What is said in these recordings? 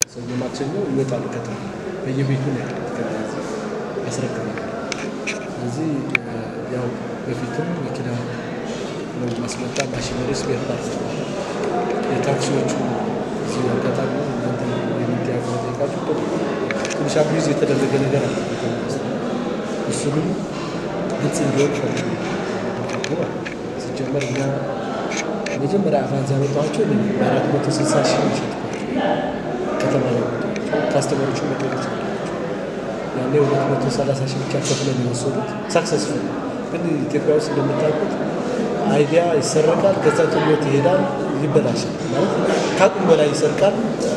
ሰኞ ማክሰኞ ይወጣሉ ከተማ በየቤቱ ነው ያለ ያስረክባል። ስለዚህ ያው በፊትም መኪና ነው ማስመጣ ማሽነሪ ስፔር ፓርት የታክሲዎቹ እዚህ አጋጣሚ እናንተ የሚዲያ ጠይቃችሁ ትንሽ አቢዩዝ የተደረገ ነገር አለ። እሱንም ግልጽ እንዲሆን ፈልግ ሲጀመር እኛ መጀመሪያ አቫንስ ያመጣኋቸው በአራት መቶ ስልሳ ሺህ ሸጥኳቸው ከተማ ላይ ካስተመሮቹ መጠየቅ ይችላላቸው። ያኔ ሁለት መቶ ሰላሳ ሺህ ብቻ ከፍለን የወሰዱት ሳክሰስፉል። ግን ኢትዮጵያ ውስጥ እንደምታውቁት አይዲያ ይሰረቃል፣ ከዛ ጥሎት ይሄዳል፣ ይበላሻል። ማለት ከአቅም በላይ ይሰርቃል፣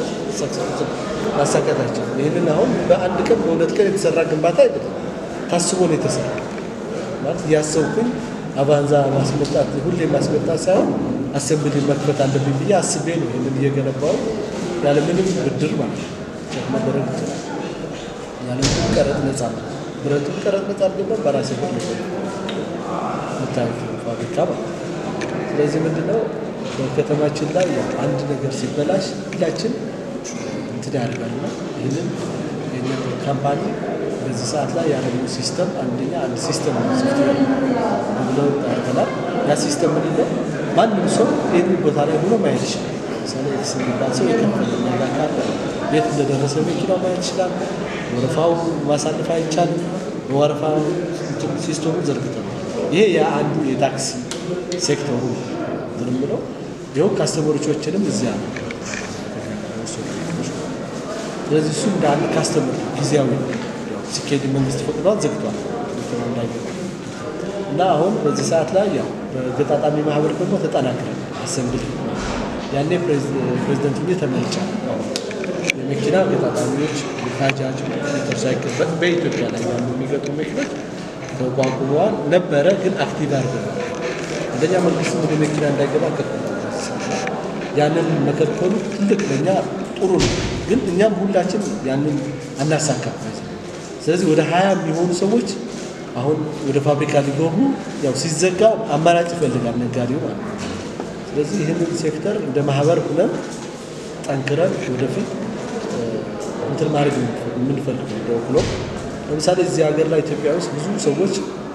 ማሳካታቸው። ይህንን አሁን በአንድ ቀን በሁለት ቀን የተሰራ ግንባታ አይደለም፣ ታስቦ ነው የተሰራ ማለት እያሰብኩኝ አቫንዛ ማስመጣት ሁሌ ማስመጣት ሳይሆን አሰምብል መክፈት አለብኝ ብዬ አስቤ ነው ይህንን እየገነባው ያለምንም ብድር ማለት ነው ቸክ መደረግ ይችላል። ያለምንም ቀረጥ ነጻ ነው። ብረቱም ቀረጥ ነጻ አድርገን በራሴ ብር የምታዩት ፋብሪካ ማለት ነው። ስለዚህ ምንድነው በከተማችን ላይ አንድ ነገር ሲበላሽ ሁላችን እንትን ያደርጋልና ይህንን ይህንን ካምፓኒ በዚህ ሰዓት ላይ ያለው ሲስተም አንደኛ አንድ ሲስተም ነው ሶፍትዌር ብለው ያደርገናል። ያ ሲስተም ምንድነው ማንም ሰው ይህን ቦታ ላይ ሆኖ ማየት ይችላል። ለምሳሌ ኤክስ የሚባል ሰው የከፈለ ነገር ካለ የት እንደደረሰ መኪናው ማየት ይችላል። ወረፋው ማሳለፍ አይቻልም። ወረፋ ሲስተሙ ዘርግተናል። ይሄ የአንዱ የታክሲ ሴክተሩ ዝም ብሎ ይኸው ካስተመሮቻችንም እዚያ ነው። ስለዚህ እሱ እንደ አንድ ካስተመር ጊዜያዊ ሲኬድ መንግስት ፈቅዷል፣ ዘግቷል እንዳይገባ እና አሁን በዚህ ሰዓት ላይ ያው በገጣጣሚ ማህበር ደግሞ ተጠናክረን አሰምብል ያኔ ፕሬዚደንት ሆኜ ተመርጫለሁ። የመኪና ገጣጣሚዎች ባጃጅ፣ ሞተርሳይክል በኢትዮጵያ ላይ ያሉ የሚገጥሙ መኪኖች ተቋቁመዋል ነበረ፣ ግን አክቲቭ አድርገናል። አንደኛ መንግስት ወደ መኪና እንዳይገባ ከልክሏል። ያንን መከልከሉ ትልቅ ለእኛ ጥሩ ነው፣ ግን እኛም ሁላችን ያንን አናሳካም። ስለዚህ ወደ ሀያ የሚሆኑ ሰዎች አሁን ወደ ፋብሪካ ሊገቡ ያው ሲዘጋ አማራጭ ይፈልጋል ነጋዴው ማለት ነው። ስለዚህ ይህንን ሴክተር እንደ ማህበር ሁነን ጠንክረን ወደፊት እንትን ማድረግ የምንፈልገው እንደ ብሎ ለምሳሌ እዚህ ሀገር ላይ ኢትዮጵያ ውስጥ ብዙ ሰዎች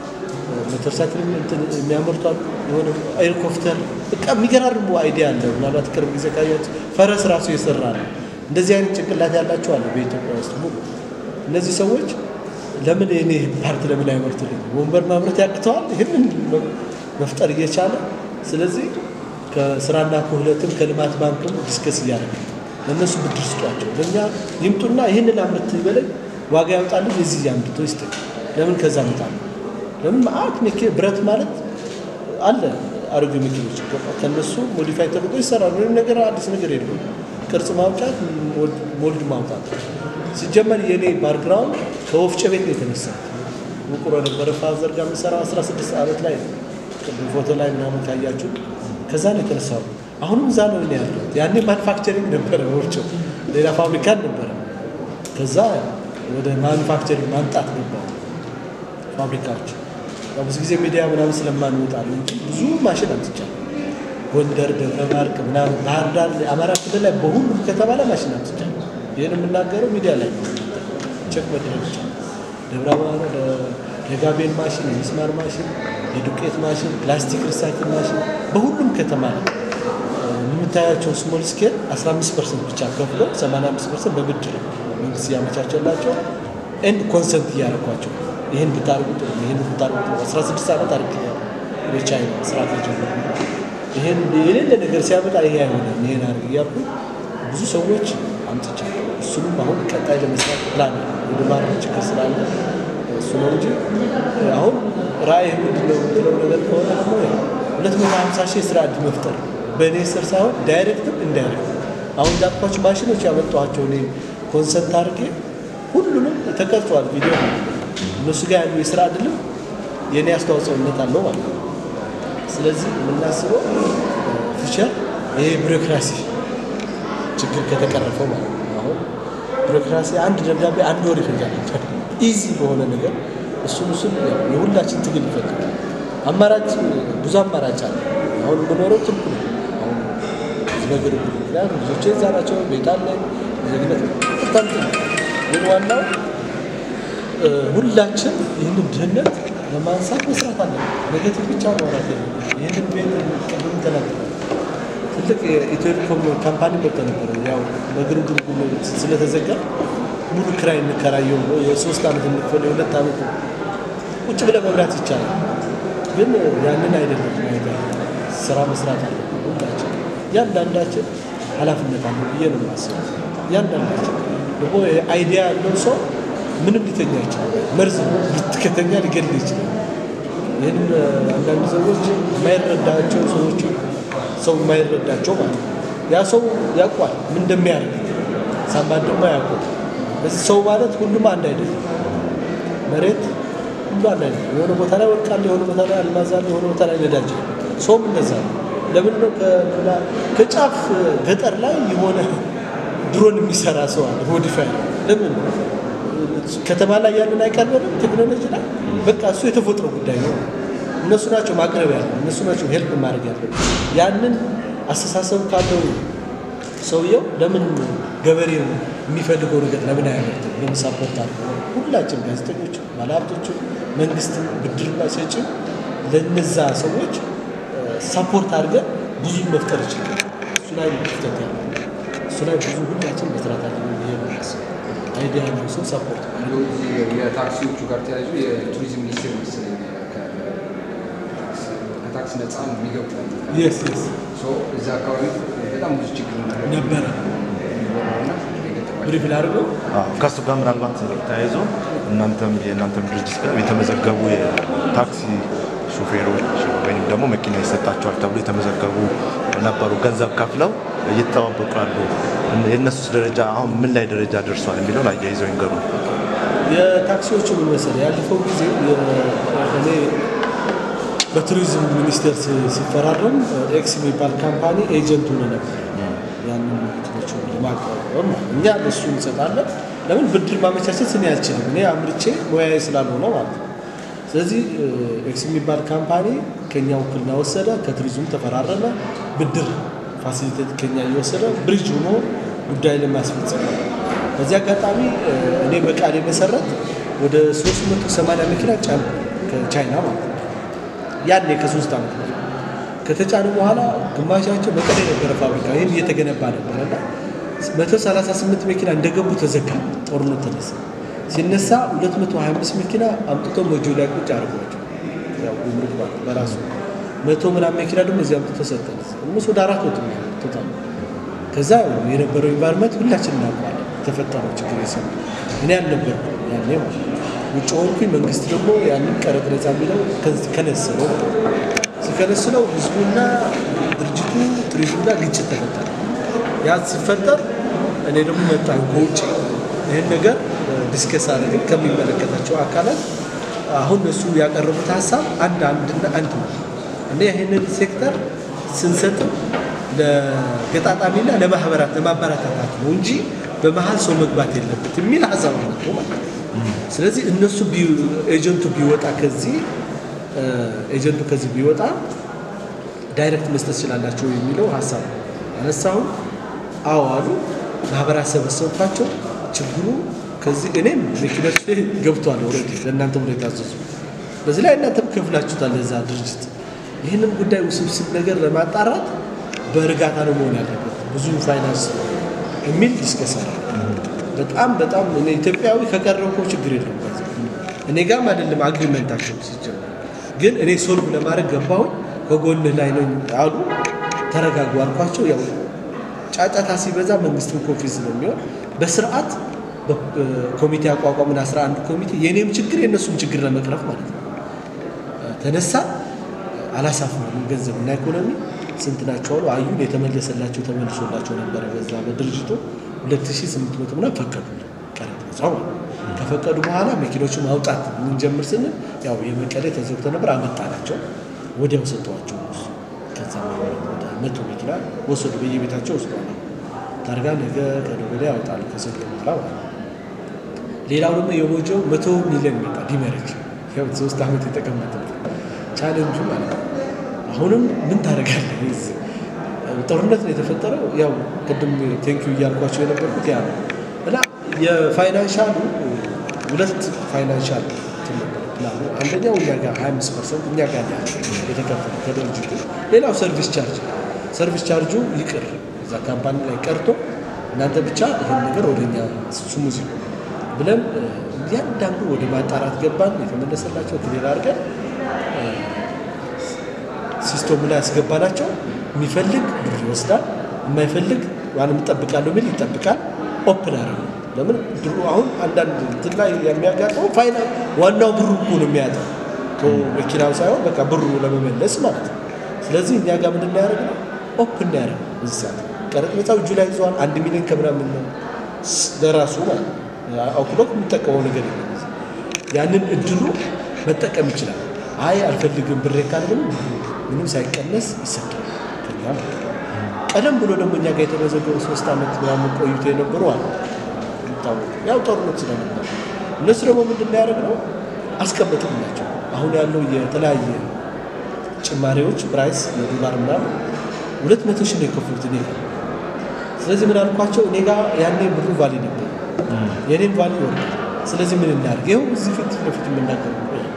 ሞተርሳይክል የሚያመርቷል የሆነ ሄሊኮፕተር በቃ የሚገራርሙ አይዲያ አለ። ምናልባት ቅርብ ጊዜ ካያችሁ ፈረስ ራሱ የሰራ ነው። እንደዚህ አይነት ጭንቅላት ያላቸው አለ በኢትዮጵያ ውስጥ ሙሉ። እነዚህ ሰዎች ለምን የኔ ፓርት ለምን አይመርቱልኝ? ወንበር ማምረት ያቅተዋል ይህንን መፍጠር እየቻለ ስለዚህ ከስራና ክህሎትም ከልማት ባንክም ዲስከስ እያደረገ ለእነሱ ብድር ስጧቸው፣ ለእኛ ይምጡና ይህንን አምርት በላይ ዋጋ ያውጣልን የዚህ አምርቶ ይስጥ። ለምን ከዛ መጣ ለምን ማአት መኪ ብረት ማለት አለ አሮጌ መኪኖች ከነሱ ሞዲፋይ ተደርጎ ይሰራል። ምንም ነገር አዲስ ነገር የለም። ቅርጽ ማውጣት፣ ሞልድ ማውጣት። ሲጀመር የኔ ባክግራውንድ ከወፍጮ ቤት ነው የተነሳ። ውቁሮ ነበረ ፋዘር ጋር የምሰራው 16 ዓመት ላይ ነው። ቅድም ፎቶ ላይ ምናምን ካያችሁ ከዛ ነው የተነሳው። አሁንም እዛ ነው እኔ ያለሁት። ያኔ ማኑፋክቸሪንግ ነበረ ወፍጮ፣ ሌላ ፋብሪካ ነበረ። ከዛ ወደ ማኑፋክቸሪንግ ማምጣት ነበረ ፋብሪካዎች ብዙ ጊዜ ሚዲያ ምናምን ስለማንወጣ ነው እንጂ ብዙ ማሽን አምጥቻለሁ። ጎንደር፣ ደብረ ማርቅ ምናምን፣ ባህር ዳር፣ አማራ ክልል ላይ በሁሉም ከተማ ላይ ማሽን አምጥቻለሁ። ይህን የምናገረው ሚዲያ ላይ ነው። ቼክ መድረግ ይቻላል። ደብረ ማርቅ የጋቤን ማሽን፣ የሚስማር ማሽን፣ የዱቄት ማሽን፣ ፕላስቲክ ሪሳይክል ማሽን በሁሉም ከተማ ላይ የምታያቸው ስሞል ስኬል 15 ፐርሰንት ብቻ ከፍለው 85 ፐርሰንት በብድር መንግስት እያመቻቸላቸው ኤንድ ኮንሰንት እያደረኳቸው ይህን ብታርጉ ጥሩ ነው፣ ይህን ብታርጉ ጥሩ ነው። 16 ዓመት አድርጌያለሁ በቻይና ስራ ከጀመሩ ይህን የሌለ ነገር ሲያመጣ ይሄ አይሆንም ይሄን አድርግ እያልኩ ብዙ ሰዎች አምጥቻለሁ። እሱንም አሁን ቀጣይ ለመስራት ፕላን ወደ ማድረግ ችግር ስላለ እሱ ነው እንጂ አሁን ራዕይ ምንድን ነው የምትለው ነገር ከሆነ ደግሞ ሁለት መቶ ሀምሳ ሺህ የስራ እድል መፍጠር በእኔ ስር ሳይሆን ዳይሬክትም ኢንዳይሬክት አሁን እንዳልኳቸው ማሽኖች ያመጣኋቸው እኔ ኮንሰንት አድርጌ ሁሉንም ተቀርጿል ቪዲዮ እነሱ ጋር ያሉ የስራ እድልም የእኔ አስተዋጽኦነት አለው ማለት ነው። ስለዚህ የምናስበው ፊቸር ይሄ ቢሮክራሲ ችግር ከተቀረፈው ማለት ነው። አሁን ቢሮክራሲ አንድ ደብዳቤ አንድ ወር ይፈጃል ኢዚ በሆነ ነገር እሱን እሱን የሁላችን ትግል ይፈልጋል። አማራጭ ብዙ አማራጭ አለ። አሁን የምኖረው ትልቁ ነው። አሁን በግር ምክንያቱም ልጆቼ እዛ ናቸው፣ ቤት አለ፣ ዜግነት በጣም ጥሩ ግን ዋናው ሁላችን ይህንን ድህነት ለማንሳት መስራት አለ። ኔጌቲቭ ብቻ ማውራት የለም። ይህንን ቤት ቅድም ተናግረናል። ትልቅ የኢትዮቴሌኮም ካምፓኒ መጥቶ ነበረ። ያው በግርግር ስለተዘጋ ሙሉ ክራይ እንከራየው ነው የሶስት ዓመት የምትፈለው የሁለት ዓመት ቁጭ ብለህ መብላት ይቻላል። ግን ያንን አይደለም ማየት ስራ መስራት አለ። ሁላችን እያንዳንዳችን ኃላፊነት አለ ብዬ ነው የማስበው። እያንዳንዳችን ደግሞ አይዲያ ያለው ሰው ምንም ሊተኛ ይችላል። መርዝ ልትከተኛ ሊገድል ይችላል። ይህን አንዳንድ ሰዎች የማይረዳቸው ሰዎች ሰው የማይረዳቸው ማለት ነው። ያ ሰው ያውቋል ምን እንደሚያደርግ ሳምባን ደግሞ ያውቋል። በዚህ ሰው ማለት ሁሉም አንድ አይደለም። መሬት ሁሉ አንድ አይደለም። የሆነ ቦታ ላይ ወርቃለ፣ የሆነ ቦታ ላይ አልማዝ አለ፣ የሆነ ቦታ ላይ ነዳጅ አለ። ሰውም እንደዛ ነው። ለምን ነው ከጫፍ ገጠር ላይ የሆነ ድሮን የሚሰራ ሰው አለ ሞዲፋይ ለምን ከተማ ላይ ያለን አይቀርበንም ቴክኖሎጂ ላይ በቃ እሱ የተፈጥሮ ጉዳይ ነው። እነሱ ናቸው ማቅረብ ያለ እነሱ ናቸው ሄልፕ ማድረግ ያለ ያንን አስተሳሰብ ካለው ሰውየው ለምን ገበሬ የሚፈልገው ነገር ለምን አያመርትም? ለምን ሳፖርት አለ? ሁላችን ጋዜጠኞች፣ ባለሀብቶች፣ መንግስት ብድርና ሰጪ ለነዛ ሰዎች ሳፖርት አድርገን ብዙ መፍጠር ይችላል። እሱ ላይ ክፍተት ያለ እሱ ላይ ብዙ ሁላችን መስራት አለ ብዬ ነው የማስበው። አይዲያ ያለው ሰው ሰፖርት የታክሲዎቹ ጋር ተያይዞ የቱሪዝም ሚኒስቴር መሰለኝ ከታክስ ነፃ የሚገቡ የስ የስ እዛ አካባቢ በጣም ብዙ ችግር ነበረ ብሪፍ ላድርገው ከእሱ ጋር ምናልባት ተያይዞ እናንተም የእናንተም ድርጅት ጋር የተመዘገቡ የታክሲ ሹፌሮች ወይም ደግሞ መኪና ይሰጣቸዋል ተብሎ የተመዘገቡ ነበሩ። ገንዘብ ከፍለው እየተጠባበቁ ያሉ የእነሱስ ደረጃ አሁን ምን ላይ ደረጃ ደርሷል የሚለውን አያይዘው ይንገሩ። የታክሲዎቹ ምን መሰለህ፣ ያለፈው ጊዜ እኔ በቱሪዝም ሚኒስቴር ሲፈራረም ኤክስ የሚባል ካምፓኒ ኤጀንት ሆነ ነበር። ያንን መኪኖቹ ለማቋቋም እኛ ለሱ እንሰጣለን። ለምን ብድር ማመቻቸት እኔ አልችልም፣ እኔ አምርቼ ሙያዬ ስላልሆነ ማለት ነው። ስለዚህ ኤክስ የሚባል ካምፓኒ ከኛ ውክልና ወሰደ፣ ከቱሪዝም ተፈራረመ፣ ብድር ፋሲሊቴት ከኛ እየወሰደ ብሪጅ ሆኖ ጉዳይ ለማስፈጸም በዚህ አጋጣሚ እኔ በቃሌ መሰረት ወደ 380 መኪና ጫን ከቻይና ማለት ነው። ያኔ ከሶስት ዓመት በፊት ከተጫኑ በኋላ ግማሻቸው መቀሌ ነበረ ፋብሪካ፣ ይህም እየተገነባ ነበረ እና 138 መኪና እንደገቡ ተዘጋ። ጦርነት ተነሳ። ሲነሳ 225 መኪና አምጥቶ ሞጆ ላይ ቁጭ አድርጓቸው ያው ጉምሩክ ማለት በራሱ መቶ ምናምን መኪና ደግሞ እዚህ አምጥቶ ሰጠን። እነሱ ወደ አራት መቶ ቶታል። ከዛ የነበረው ኢንቫይሮንመንት ሁላችን እናውቀዋለን። የተፈጠረው ችግር የሰሙ እኔ አልነበርኩም ያኔ ማለት ውጭ ሆንኩኝ። መንግስት ደግሞ ያንን ቀረጥ ነፃ የሚለው ከነስለው ሲከነስለው ህዝቡና ድርጅቱ ቱሪዝምና ግጭት ተፈጠረ። ያ ሲፈጠር እኔ ደግሞ መጣ ከውጭ ይህን ነገር ዲስከስ አድርገን ከሚመለከታቸው አካላት አሁን እነሱ ያቀረቡት ሀሳብ አንድ አንድና አንድ ነው። እኔ ይህንን ሴክተር ስንሰጥም ለገጣጣሚና ለማህበራት ለማበረታታት ነው እንጂ በመሀል ሰው መግባት የለበት የሚል ሀሳብ ነው ማለት ነው። ስለዚህ እነሱ ኤጀንቱ ቢወጣ ከዚህ ኤጀንቱ ከዚህ ቢወጣ ዳይሬክት መስጠት ስላላቸው የሚለው ሀሳብ ነው አነሳሁ። አዎ አሉ። ማህበራት ሰበሰብኳቸው። ችግሩ ከዚህ እኔም መኪኖች ላይ ገብቷል። ኦልሬዲ ለእናንተ ብሎ የታዘዙ በዚህ ላይ እናንተም ከፍላችሁታል ለዛ ድርጅት። ይህንን ጉዳይ ውስብስብ ነገር ለማጣራት በእርጋታ ነው መሆን ያለበት ብዙ ፋይናንስ የሚል ዲስከሳል በጣም በጣም እኔ ኢትዮጵያዊ ከቀረብኮ ችግር የለም እኔ ጋርም አይደለም አግሪመንታቸው ሲጀምር ግን እኔ ሶልቭ ለማድረግ ገባሁኝ ከጎንህ ላይ ነው አሉ ተረጋጉ አልኳቸው ያው ጫጫታ ሲበዛ መንግስትም ኮንፊዝ ነው የሚሆን በስርዓት ኮሚቴ አቋቋምን 11 ኮሚቴ የእኔም ችግር የእነሱም ችግር ለመቅረፍ ማለት ነው ተነሳ አላሳፍንም ገንዘብ እና ኢኮኖሚ ስንት ናቸው አሉ አዩን የተመለሰላቸው ተመልሶላቸው ነበረ በዛ በድርጅቱ 2800 ምናምን ፈቀዱ ቀረጥ ነፃው ከፈቀዱ በኋላ መኪኖቹ ማውጣት የምንጀምር ስንል ያው የመቀሌ ተዘግቶ ነበር አመጣናቸው ወዲያው ሰጠዋቸው እነሱ ከዛ ወደ መቶ መኪና ወሰዱ በየቤታቸው ወስደዋል ታርጋ ነገ ከነገ ወዲያ ያወጣሉ ከሰኞ በኋላ ማለት ሌላው ደግሞ የሞጆው መቶ ሚሊዮን መጣ ዲመረጅ ያው ሶስት ዓመት የተቀመጠበት ቻሌንጁ ማለት ነው አሁንም ምን ታደርጋለህ ጦርነት ነው የተፈጠረው ያው ቅድም ቴንኪዩ እያልኳቸው የነበርኩት ያ ነው እና የፋይናንሻሉ ሁለት ፋይናንሻል እንትን ነበር ፕላኑ። አንደኛው እኛ ጋር 25 ፐርሰንት እኛ ጋር ያለ የተከፈለ ከድርጅቱ፣ ሌላው ሰርቪስ ቻርጅ ሰርቪስ ቻርጁ ይቅር እዛ ካምፓኒ ላይ ቀርቶ እናንተ ብቻ ይህን ነገር ወደ እኛ ስሙዚ ብለን እያንዳንዱ ወደ ማጣራት ገባን። የተመለሰላቸው ክሊር አድርገን ሲስተሙ ላይ ያስገባናቸው የሚፈልግ ብር ይወስዳል፣ የማይፈልግ ዋንም እጠብቃለሁ የሚል ይጠብቃል። ኦፕን አደረጉ። ለምን ድሮ አሁን አንዳንድ እንትን ላይ የሚያጋጥመው ፋይና ዋናው ብሩ እኮ ነው የሚያጠው መኪናው ሳይሆን በቃ ብሩ ለመመለስ ማለት ነው። ስለዚህ እኛ ጋር ምንድን ያደርግ ነው ኦፕን ያደርግ እዚህ ሰዓት ቀረጥ ነፃው እጁ ላይ ይዘዋል። አንድ ሚሊዮን ከምናምን ነው ለራሱ ማለት ነው። አውክሎክ የሚጠቀመው ነገር የለም። ያንን እድሉ መጠቀም ይችላል። አይ አልፈልግም ብሬ ካለ ግን ምንም ሳይቀነስ ይሰጣል ከኛ ማለት ነው። ቀደም ብሎ ደግሞ እኛ ጋር የተመዘገቡ ሶስት ዓመት ምናምን ቆይቶ የነበሩ አሉ። የሚታወቁ ያው ጦርነት ስለነበር እነሱ ደግሞ ምንድን ነው ያደረግነው አስቀመጥንላቸው። አሁን ያለው የተለያየ ጭማሪዎች ፕራይስ የዶላር ምናምን ሁለት መቶ ሺህ ነው የከፈሉት እኔ ጋር። ስለዚህ ምን አልኳቸው እኔ ጋር ያኔ ብሩ ቫሊ ነበር፣ የኔም ቫሊ ይወርዳል። ስለዚህ ምን እናድርግ? ይኸው እዚህ ፊት ለፊት የምናገር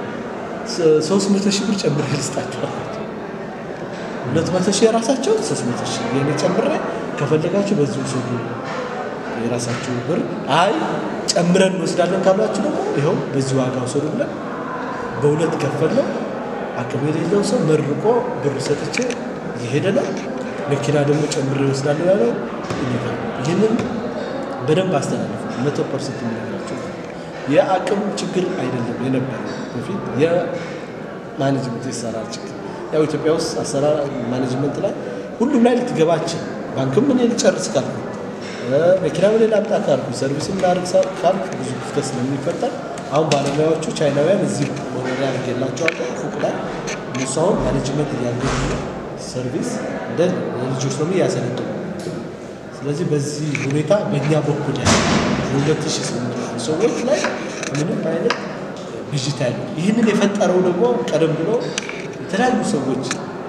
ሶስት መቶ ሺህ ብር ጨምሬ ልስጣቸው አልኳቸው። ሁለት መቶ ሺህ የራሳቸው ሶስት መቶ ሺህ የኔ ጨምሬ ከፈለጋችሁ በዚህ ውሰዱ የራሳችሁ ብር። አይ ጨምረን እንወስዳለን ካሏችሁ ደግሞ ይኸው በዚህ ዋጋ ውሰዱ ብለን በሁለት ከፈለው። አቅም የሌለው ሰው መርቆ ብር ሰጥቼ እየሄደ ነው። መኪና ደግሞ ጨምሬ ይወስዳለሁ ያለው ይህንን በደንብ አስተላልፉ። መቶ ፐርሰንት የሚነግራቸው የአቅም ችግር አይደለም የነበረ በፊት የማኔጅመንት የአሰራር ችግር ያው ኢትዮጵያ ውስጥ አሰራር ማኔጅመንት ላይ ሁሉም ላይ ልትገባችን ባንክም ምን ልጨርስ ካልኩ መኪና ምን ላምጣ ካልኩ ሰርቪስ ላርግ ካልኩ ብዙ ክፍተት ስለሚፈጠር አሁን ባለሙያዎቹ ቻይናውያን እዚህ መኖሪያ አድርጌላቸዋለሁ ፎቅ ላይ እነሱ አሁን ማኔጅመንት እያገኙ ሰርቪስ እንደ ልጆች ደግሞ እያሰለጡ ስለዚህ በዚህ ሁኔታ በእኛ በኩል ያለ ሁለት ሺህ ስምንት መቶ ሰዎች ላይ ምንም አይነት ብዥታ ያለ ይህንን የፈጠረው ደግሞ ቀደም ብሎ የተለያዩ ሰዎች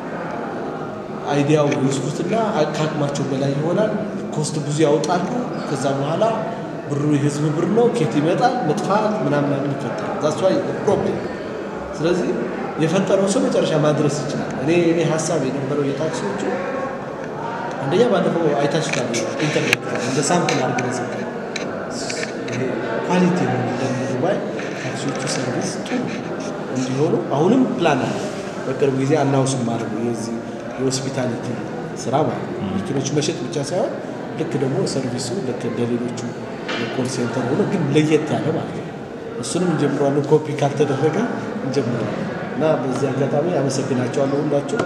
አይዲያው ይወስዱትና ከአቅማቸው በላይ ይሆናል። ኮስት ብዙ ያወጣሉ። ከዛ በኋላ ብሩ የህዝብ ብር ነው፣ ኬት ይመጣል፣ መጥፋት ምናምን ምናምን ይፈጠራል። ዛስ ዋይ ፕሮብሌም። ስለዚህ የፈጠረው ሰው መጨረሻ ማድረስ ይችላል። እኔ እኔ ሀሳብ የነበረው የታክሲዎቹ አንደኛ ባለፈው አይታችኋል፣ ኢንተርኔት እንደ ሳምፕል አድርገን ሰጠን። ኳሊቲ የሆነ እንደ ዱባይ ታክሲዎቹ ሰርቪስ ጥሩ እንዲሆኑ አሁንም ፕላን አለ። በቅርብ ጊዜ አናውስም ማለት ነው የዚህ የሆስፒታሊቲ ስራ ማለት ነው። መኪኖቹ መሸጥ ብቻ ሳይሆን ልክ ደግሞ ሰርቪሱ ልክ እንደ ሌሎቹ የኮል ሴንተር ሆኖ ግን ለየት ያለ ማለት ነው። እሱንም እንጀምረዋለን። ኮፒ ካልተደረገ እንጀምረዋለን እና በዚህ አጋጣሚ አመሰግናቸዋለሁ ሁላችሁ።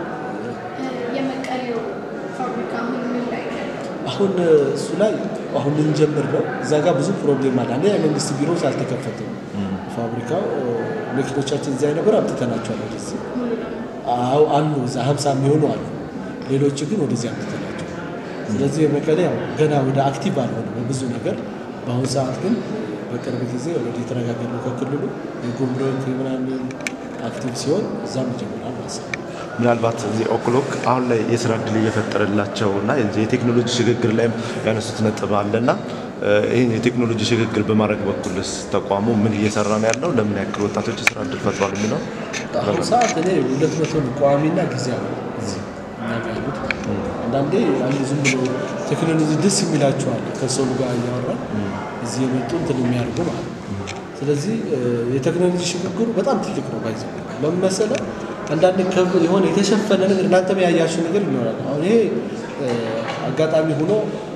የመቀሌው ፋብሪካ ምን ምን ላይ ነው ያለው? አሁን እሱ ላይ አሁን ልንጀምር ነው። እዛ ጋር ብዙ ፕሮብሌም አለ። አንደኛ የመንግስት ቢሮዎች አልተከፈተም። ፋብሪካው መኪኖቻችን እዚያ ነበር አምጥተናቸዋል ወደዚህ ሙሉ ለሙሉ አዎ አሉ እዛ ሀምሳ የሚሆኑ አሉ። ሌሎቹ ግን ወደዚህ አምጥተናቸው። ስለዚህ የመቀሌ ያው ገና ወደ አክቲቭ አልሆነ በብዙ ነገር። በአሁኑ ሰዓት ግን በቅርብ ጊዜ ወደ የተረጋገ ነው ከክልሉ የጉምሩክ ምናምን አክቲቭ ሲሆን እዛም ይጀምራል ማለት ነው። ምናልባት እዚህ ኦክሎክ አሁን ላይ የስራ እድል እየፈጠረላቸው እና የዚህ የቴክኖሎጂ ሽግግር ላይም ያነሱት ነጥብ አለና ይህን የቴክኖሎጂ ሽግግር በማድረግ በኩልስ ተቋሙ ምን እየሰራ ነው ያለው? ለምን ያክል ወጣቶች የስራ እድል ፈጥሯል የሚለው አሁን ሰዓት እኔ ሁለት መቶ ቋሚና ጊዜያዊ እዚህ እኛ ጋር ያሉት አንዳንዴ አንድ ዝም ብሎ ቴክኖሎጂ ደስ የሚላቸዋል ከሰው ጋር እያወራን እዚህ የመጡ እንትን የሚያደርጉ ማለት ነው። ስለዚህ የቴክኖሎጂ ሽግግሩ በጣም ትልቅ ነው። ባይዘ መመሰለ አንዳንድ ከብ የሆነ የተሸፈነ ነገር እናንተም ያያችሁ ነገር ይኖራል። አሁን ይሄ አጋጣሚ ሆኖ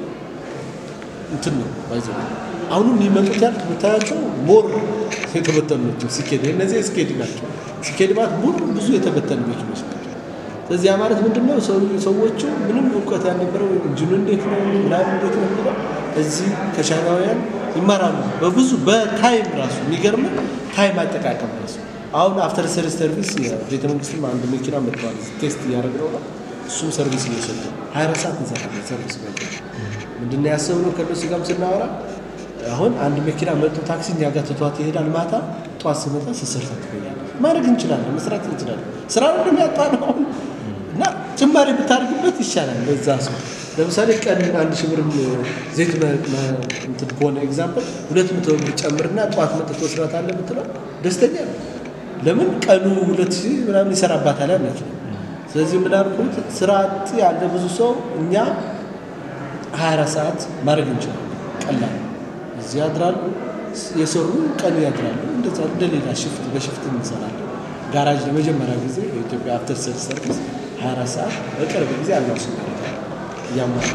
እንትን ነው ባይዘ አሁንም የሚመጡት ያልክ ብታያቸው ሞር የተበተኑ ናቸው። ሲኬድ እነዚህ ስኬድ ናቸው። ሲኬድ ማለት ሙሉ ብዙ የተበተኑ መኪኖች ናቸው። ስለዚህ ያ ማለት ምንድን ነው? ሰዎቹ ምንም እውቀት ያልነበረው ኢንጂኑ እንዴት ነው ምናምን እንዴት ነው የሚለው እዚህ ከቻይናውያን ይማራሉ። በብዙ በታይም ራሱ የሚገርም ታይም አጠቃቀም ራሱ አሁን አፍተር ሰርቪስ ሰርቪስ የቤተ መንግስትም አንድ መኪና መጥተዋል። ቴስት እያደረግነው ነው። እሱም ሰርቪስ እየሰጡ ሀያ አራት ሰዓት እንሰራለን ሰርቪስ መ ምንድን ነው ያሰብነው ከእነሱ ጋርም ስናወራ አሁን አንድ መኪና መጥቶ ታክሲ እኛ ጋር ትቷት ይሄዳል። ማታ ጠዋት ስመጣ ስሰርታ ትገኛለች። ማድረግ እንችላለን፣ መስራት እንችላለን። ስራ ነው ያጣ ነው እና ጭማሪ ብታደርግበት ይሻላል ለዛ ሰው ለምሳሌ ቀን አንድ ሺህ ብር ዘይት መ- መ- እንትን ከሆነ ኤግዛምፕል ሁለት መቶ ብር ጨምርና ጠዋት መጥቶ ስራት አለ ብትለው ደስተኛ ነው። ለምን ቀኑ ሁለት ሺህ ምናምን ይሰራባታል ማለት ነው። ስለዚህ ምን አልኩት ስራ አጥ ያለ ብዙ ሰው እኛ 24 ሰዓት ማድረግ እንችላለን። ቀላል ነው። እዚህ ያድራሉ፣ የሰሩ ቀን ያድራሉ። እንደዛ እንደ ሌላ ሽፍት በሽፍት እንሰራለን። ጋራጅ ለመጀመሪያ ጊዜ በኢትዮጵያ አፍተር ሴልስ ሰርቪስ 24 ሰዓት በቅርብ ጊዜ አናውስ እያሟላ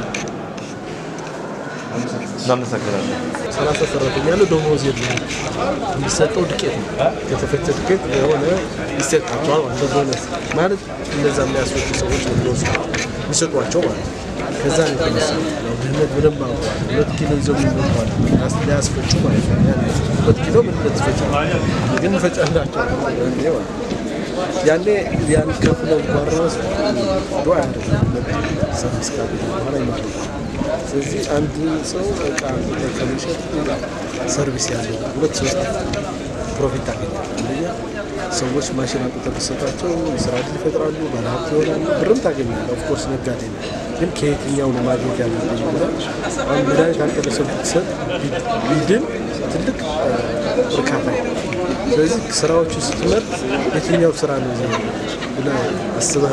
እናመሰግናለን። ሰላሳ ሰራተኛ ያለው ደሞዝ የለም። የሚሰጠው ዱቄት ነው። ከተፈጨ ዱቄት የሆነ ይሰጣቸዋል ማለት ነው። ቦነስ ማለት እነዛ የሚያስፈጩ ሰዎች ነው የሚወስዱ የሚሰጧቸው ማለት ነው። ከዛ ነው የተነሳ ያው ድህነት በደንብ አውቀዋል። ሁለት ኪሎ ይዘው የሚመጣዋል ሊያስፈጩ ማለት ነው። ያን ሁለት ኪሎ ምን ሁለት ይፈጫል ግን እንፈጫላቸው ያኔ ማለት ነው። ያኔ ያን ከፍለው እንኳን ራሱ ዱዓ ያደርጋል ሰርቪስ ካለ በኋላ ይመጣል። ስለዚህ አንድ ሰው እቃ ከሚሸጥ ሰርቪስ ያለው ሁለት ሶስት ፕሮፊት ታገኛል። አንደኛ ሰዎች ማሽን አቁጠር ቢሰጣቸው የስራ ዕድል ይፈጥራሉ፣ ባለሀብት ይሆናሉ፣ ብርም ታገኛል። ኦፍኮርስ ነጋዴ ነው። ግን ከየትኛው ነው ማግኘት ያለብኝ ብለህ አሁን መድኃኒት አንተ ለሰው ብትሰጥ ቢድን ትልቅ እርካታ ነው። ስለዚህ ስራዎቹ ስትመርጥ የትኛው ስራ ነው ብለህ አስበህ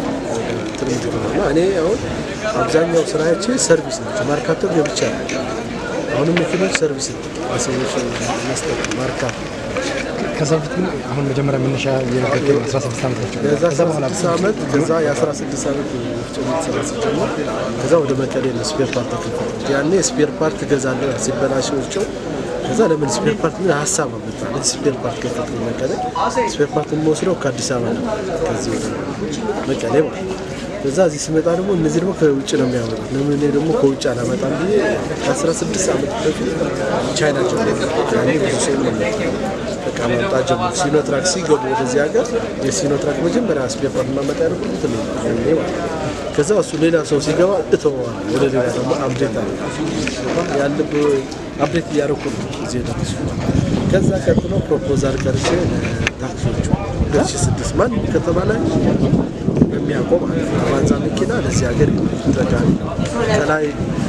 ትርምት ነው እና እኔ አሁን አብዛኛው ስራዎቼ ሰርቪስ ናቸው። ማርካቶ ገብቻ አሁንም መኪኖች ሰርቪስ ነው ለሰዎች መስጠት ማርካቶ ከዛ በፊት ግን አሁን መጀመሪያ መነሻ የነገርከኝ 16 ዓመት ናቸው። ከዛ ከዛ በኋላ 16 ዓመት ከዛ የ16 ዓመት ወፍጮ ቤት ስራ ስጀምር ከዛ ወደ መቀሌ ነው ስፔር ፓርት ተከፈተ። ያኔ ስፔር ፓርት እገዛለሁ ሲበላሽ ወፍጮ ከዛ ለምን ስፔር ፓርት ምን ሀሳብ አመጣ ስፔር ፓርት ከፈት መቀሌ ስፔር ፓርት የምወስደው ከአዲስ አበባ ነው ከዚህ ወደ መቀሌ ማለት ነው። ከዛ እዚህ ስመጣ ደግሞ እነዚህ ደግሞ ከውጭ ነው የሚያመጡት። ለምን እኔ ደግሞ ከውጭ አላመጣም ብዬ ከ16 ዓመት በፊት ቻይና ጀምሮ ያኔ ብዙ ሰው ነው በቃ ማምጣት ጀምሮ ሲኖትራክ ሲገቡ ወደዚህ ሀገር የሲኖትራክ መጀመሪያ ስፔር ፓርት ማመጣ ያደርጉ እንትን ነው ያኔ ማለት ነው። ከዛ እሱ ሌላ ሰው ሲገባ እተወዋል ወደ ሌላ ደግሞ አፕዴት አለ ያለብ አፕዴት እያደረኩ ነው እዚህ የደረሱ ከዛ ቀጥሎ ፕሮፖዛል ቀርጬ ታክሲዎቹ 2006 ማን ከተማ ላይ የሚያውቀው ማለት ነው። አቫንዛ መኪና ለዚህ ሀገር ጠቃሚ ነው። ከላይ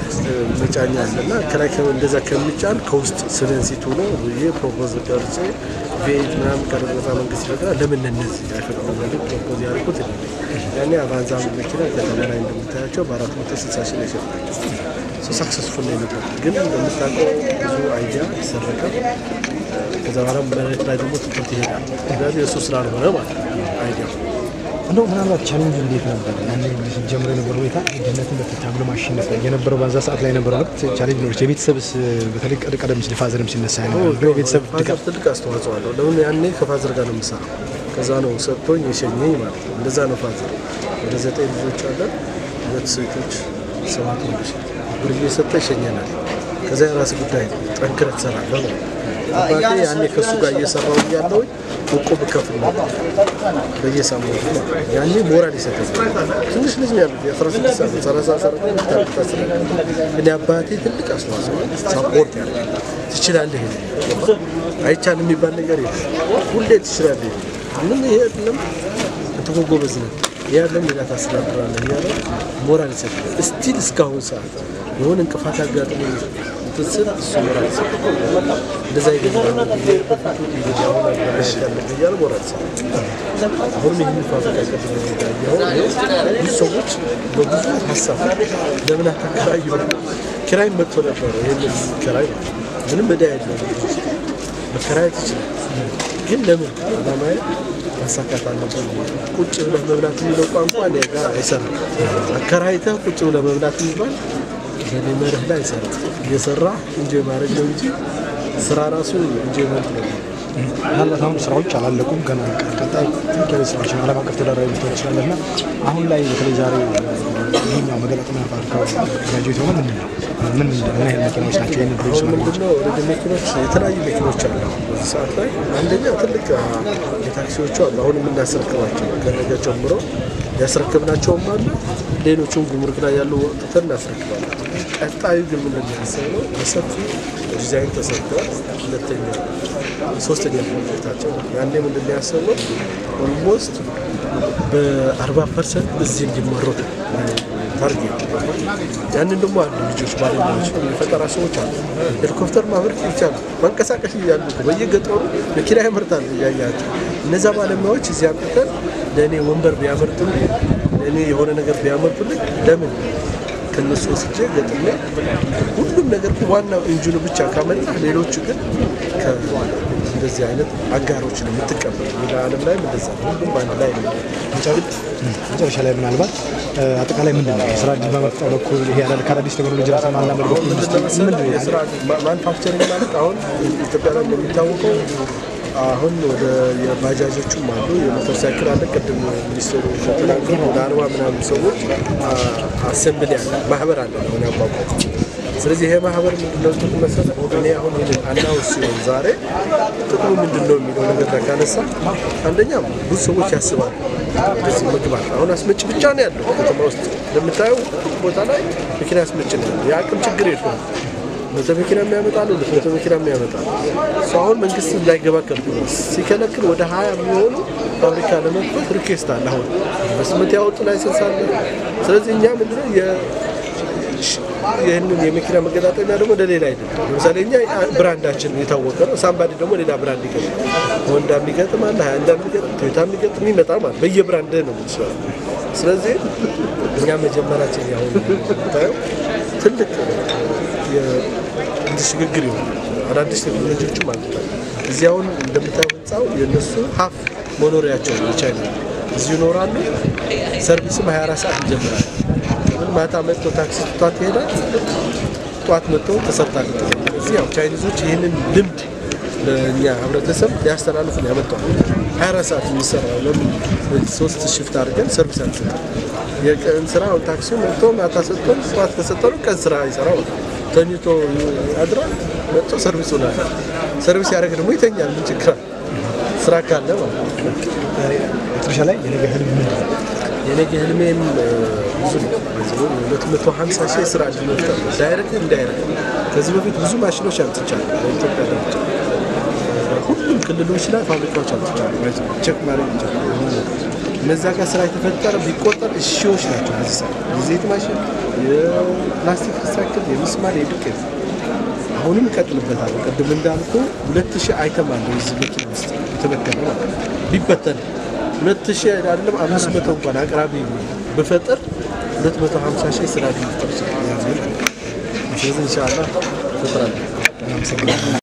መጫኛ አለና ከላይ ከ- እንደዛ ከሚጫን ከውስጥ ስለንሲቱ ነው ብዬ ፕሮፖዝ ቀርጬ ቬት ምናምን ቀረጻ መንግስት ይፈቅዳል። ለምን እነዚህ አይፈቅዱም? ብዬ ፕሮፖዝ ያደርኩት እኔ ነኝ። ያኔ አቫንዛ መኪና ከተማ ላይ እንደምታያቸው በአራት መቶ ስልሳ ሺህ ነው የሸጥናቸው። ሳክሰስፉል ነው የነበረው። ግን እንደምታውቀው ብዙ አይዲያ ይሰረቃል። ከዛ በኋላ መሬት ላይ ደግሞ ትኩረት ይሄዳል። ምክንያቱም የእሱ ስላልሆነ ማለት ነው አይዲያው እንደው ምናልባት ቻሌንጅ እንዴት ነበር? ያኔ ሲጀምር የነበረው ሁኔታ ድህነትን በታግሎ ማሸነፍ ላይ የነበረው በዛ ሰዓት ላይ የነበረው ወቅት ቻሌንጅ ኖሮች የቤተሰብስ በተለይ ቀደ- ቀደም ሲል ፋዘርም ሲነሳ የነበረው የቤተሰብ ፋዘር ድጋፍ ትልቅ አስተዋጽኦ አለው። ለምን ያኔ ከፋዘር ጋር ነው የምሰራው። ከዛ ነው ሰጥቶኝ የሸኘኝ ማለት ነው። እንደዛ ነው ፋዘር። ወደ ዘጠኝ ልጆች አለን፣ ሁለት ሴቶች፣ ሰባት ወንዶች። ብር እየሰጠ ይሸኘናል። ከዛ የራስ ጉዳይ ነው፣ ጠንክረህ ትሰራለህ ማለት ነው። አባቴ ያኔ ከእሱ ጋር እየሰራው እያለሁኝ እቁብ እከፍል ነበር በየሳምንቱ ማለት ነው። ያኔ ሞራል ይሰጠኝ። ትንሽ ልጅ ነው ያሉት የአስራ ስድስት ዓመት ሰላሳ ሰራት ታስረ እኔ አባቴ ትልቅ አስተዋጽኦ ሳፖርት ያደርጋል። ትችላለህ ይሄ አይቻልም የሚባል ነገር የለም። ሁሌ ትችላለህ። ምን ይሄ አይደለም አንተ እኮ ጎበዝ ነህ ይሄ አይደለም ሌላ ታስተዳድራለህ እያለ ሞራል ይሰጣል። እስቲል እስካሁን ሰዓት የሆነ እንቅፋት አጋጥሞ እንትን ስል እሱ ሞራል ይሰጣል። እንደዛ ይገኛል እንግዲህ አሁን አገናኘት ያለብህ እያለ ሞራል ይሰጣል። አሁንም ይህን ፋብሪካ ቀድሞ የሚታየው ብዙ ሰዎች በብዙ ሀሳብ ለምን አታከራዩ ኪራይ መጥቶ ነበረ። ይህንን ኪራይ ምንም ዕዳ የለውም መከራየት ይችላል። ግን ለምን አላማዬ ማሳካት አለብን። ቁጭ ብለህ መብላት የሚለው ቋንቋ እኔ ጋር አይሰራም። አከራይተህ ቁጭ ብለህ መብላት የሚባል በእኔ መርህ ላይ አይሰራም። እየሰራ እንጆይ ማድረግ ነው እንጂ ስራ ራሱ እንጆይመንት ነው። ምናልባት አሁን ስራዎች አላለቁም ገና ቀጣይ ትልቅ የቤት ስራዎች ነው። ዓለም አቀፍ ተደራቢ ልትሆን ይችላለህ እና አሁን ላይ በተለይ ዛሬ ይህኛው መገጣጠሚያ ፋብሪካ ግራጁዌት የሆነ ምንድን ነው ምን ምን ያህል መኪናዎች ናቸው ይህንን ፕሮዲስ አሁን ማድረግ ምንድነው ወደ መኪኖች የተለያዩ መኪኖች አሉ። በዚህ ሰዓት ላይ አንደኛ ትልቅ አ, የታክሲዎቹ አሉ። አሁን የምናስረክባቸው ከነገ ጀምሮ ያስረክብናቸውም አለ። ሌሎቹም ጉምሩክ ላይ ያሉ ወጥተን እናስረክባለን። ቀጣዩ ግን ምንድን ነው ያሰብነው በሰፊ ዲዛይን ተሰርተዋል። ሁለተኛ ሶስተኛ ፕሮጀክታቸው ነው። ያኔ ምንድን ነው ያሰብነው ኦልሞስት በአርባ ፐርሰንት እዚህ እንዲመረቱ ታርጌት ያንን ደግሞ አሉ ልጆች ባለሙያዎች የፈጠራ ሰዎች አሉ። ሄሊኮፕተር ማምረት ይቻላል። መንቀሳቀስ እያሉ እኮ በየገጠሩ መኪና ያመርታሉ እያያቸው። እነዛ ባለሙያዎች እዚህ አምጥተን ለእኔ ወንበር ቢያመርቱልኝ ለእኔ የሆነ ነገር ቢያመርቱልኝ ለምን ከነሱ ወስጄ ገጥሜ ሁሉም ነገር ዋናው ኢንጂኑ ብቻ ካመጣ ሌሎቹ ግን እንደዚህ አይነት አጋሮች ነው የምትቀበል። ሌላ ዓለም ላይ እንደዛ ነው። ሁሉም በአንድ ላይ ነው። መጨረሻ ላይ ምናልባት አጠቃላይ ምንድን ነው የስራ እድል በመፍጠር በኩል ይሄ ያለ ከአዳዲስ ቴክኖሎጂ ራስን ማላመድ በኩል ኢንዱስትሪ ምንድን ነው የስራ ማኑፋክቸሪንግ ማለት አሁን ኢትዮጵያ ላይ እንደሚታወቀው አሁን ወደ የባጃጆቹም አሉ የሞተር ሳይክል አለ። ቅድም ሚኒስትሩ ተናገሩ ወደ አርባ ምናምን ሰዎች አሰምብል ያለ ማህበር አለ አሁን ያቋቋሙ። ስለዚህ ይሄ ማህበር ምንድነው ጥቅም መሰለህ? እኔ አሁን ይህንን አናውንስ ሲሆን ዛሬ ጥቅሙ ምንድን ነው የሚለው ነገር ላይ ካነሳ አንደኛ ብዙ ሰዎች ያስባሉ እንደዚህ መግባት አሁን አስመጭ ብቻ ነው ያለው ከተማ ውስጥ እንደምታየው ቦታ ላይ መኪና አስመጭ ነው ያለው። የአቅም ችግር የለውም። መቶ መኪና የሚያመጣሉ ሁለት መቶ መኪና የሚያመጣሉ እሱ አሁን መንግስት እንዳይገባ ከልክሏል። ሲከለክል ወደ ሀያ የሚሆኑ ፋብሪካ ለመክፈት ሪኩዌስት አለ። አሁን በስምንት ያወጡ ላይሰንስ አለ። ስለዚህ እኛ ምንድነው ይህንን የመኪና መገጣጠሚያ ደግሞ ለሌላ አይደለም። ለምሳሌ እኛ ብራንዳችን የታወቀ ነው። ሳምባዲ ደግሞ ሌላ ብራንድ ይገጥማል። ሆንዳ የሚገጥም አለ፣ ሀያንዳ የሚገጥም ቶዮታ የሚገጥም ይመጣ ማለት በየብራንድ ነው የምትሰራው። ስለዚህ እኛ መጀመራችን ያሁን ታየው ትልቅ ሽግግር ይሆናል። አዳዲስ ቴክኖሎጂዎችም አሉታል። እዚህ አሁን እንደምታየው ህንፃው የእነሱ ሀፍ መኖሪያቸው ነው የቻይና እዚሁ ይኖራሉ። ሰርቪስም 24 ሰዓት ይጀምራል። ምን ማታ መጥቶ ታክሲ ትቷት ይሄዳል። ጠዋት መጥቶ ተሰርታል። እዚህ ያው ቻይኒዞች ይህንን ልምድ ለእኛ ህብረተሰብ ሊያስተላልፉ ነው ያመጣዋል። 24 ሰዓት የሚሰራው ለምን ሶስት ሽፍት አድርገን ሰርቪስ አንሰጥም? የቀን ስራ አሁን ታክሲ መጥቶ ማታ ሰጥቶን ጠዋት ከሰጠኑ ቀን ስራ ይሰራው ተኝቶ ያድራል። መጥቶ ሰርቪስ ሆናል። ሰርቪስ ያደረገ ደግሞ ይተኛል። ምን ችግር አለ? ስራ ካለ ማለት ነው። መጨረሻ ላይ የነገ ህልም ምንድን ነው? የነገ ህልሜም ብዙ ነው። ሁለት መቶ ሀምሳ ሺህ የስራ እድል መፍጠር ነው። ዳይሬክት ኢንዳይሬክት። ከዚህ በፊት ብዙ ማሽኖች አምጥቻለሁ በኢትዮጵያ ደረጃ ሁሉም ክልሎች ላይ ፋብሪካዎች አምጥቻለሁ። ቼክ ማድረግ ይቻላል። እነዛ ጋር ስራ የተፈጠረ ቢቆጠር ሺዎች ናቸው። በዚህ ሰዓት የዘይት ማሽን፣ የፕላስቲክ ሪሳይክል፣ የሚስማር፣ የዱቄት አሁንም እቀጥልበታለሁ። ቅድም እንዳልኩ ሁለት ሺህ አይተም አለ እዚህ መኪና ውስጥ የተበተነ ማለት ነው። ቢበተን ሁለት ሺህ አይደለም አምስት መቶ እንኳን አቅራቢ ብፈጥር ሁለት መቶ ሀምሳ ሺህ ስራ ሊፈጠር ይችላል። ስለዚህ ኢንሻላህ ፈጥራለሁ።